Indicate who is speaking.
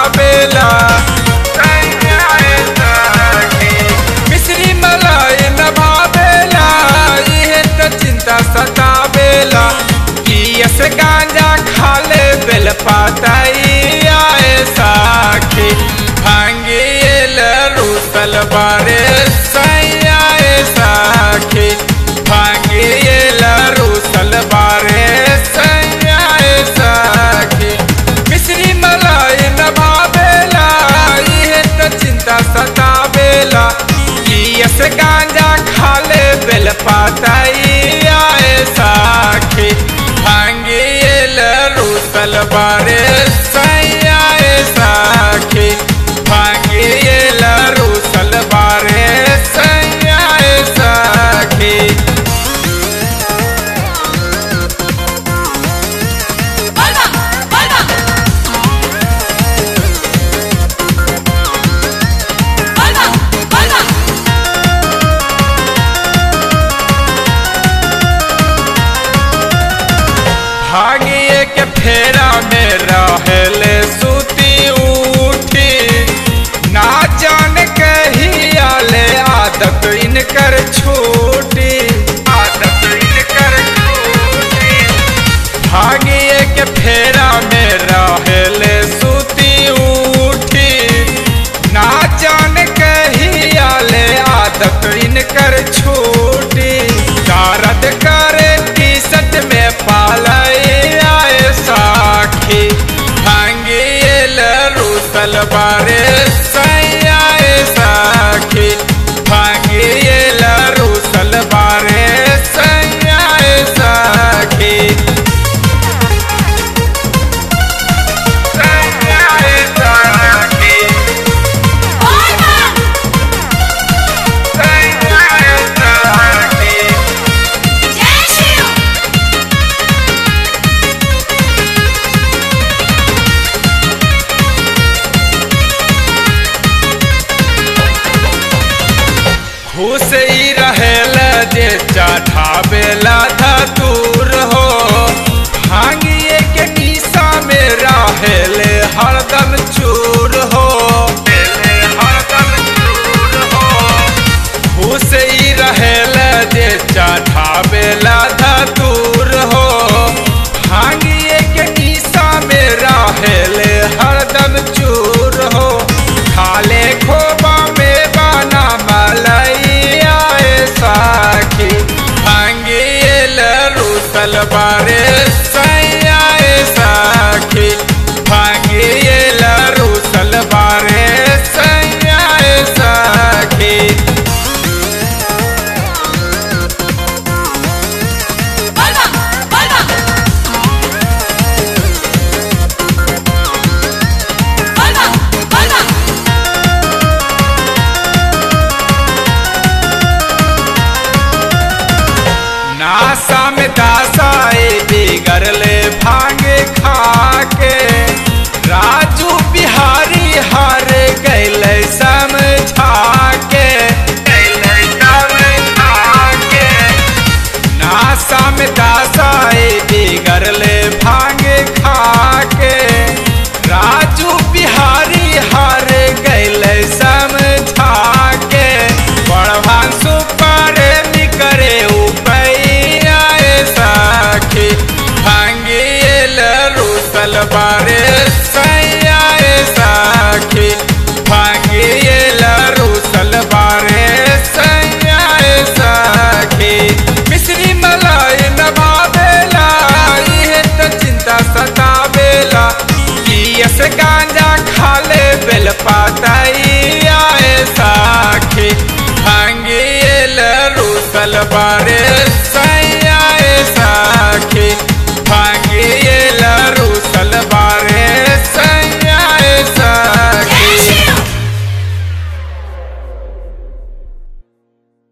Speaker 1: सतावेला मिश्री मलाई न भावेला इहे त चिंता सतावेला पियस गांजा खाले बेल पाताई आए साखी भांगियल रूसल बारे सैयाए साखी भांगियल रूसल बारे सैयाए साखी मिश्री मलाई न भावेला इहे त चिंता सतावेला पियस गांजा खाले बेल पाताई आए साखी भांगियल रूसल बारे सैयाए साखी भांगियल रूसल बारे सैयाए साखी
Speaker 2: Volva, volva. Volva, volva.
Speaker 1: भागिए के फेरा में रहले सुती उठी ना जान कहिया ले आदत इनकर छूटी आदत इनकर छूटी भागिए के फेरा में रहले सुती उठी ना जान कहिया ले आदत इनकर छूटी दर्द करे टी शर्ट में पालई आए साखी भांगियल रूसल बारे सैयाए साखी भांगियल रूसल बारे सैयाए साखी सैयाए साखी
Speaker 2: Volva.
Speaker 1: सैयाए साखी
Speaker 2: Jai Shiv.
Speaker 1: खुश ही रहेला जे चढ़ावेला धतूरा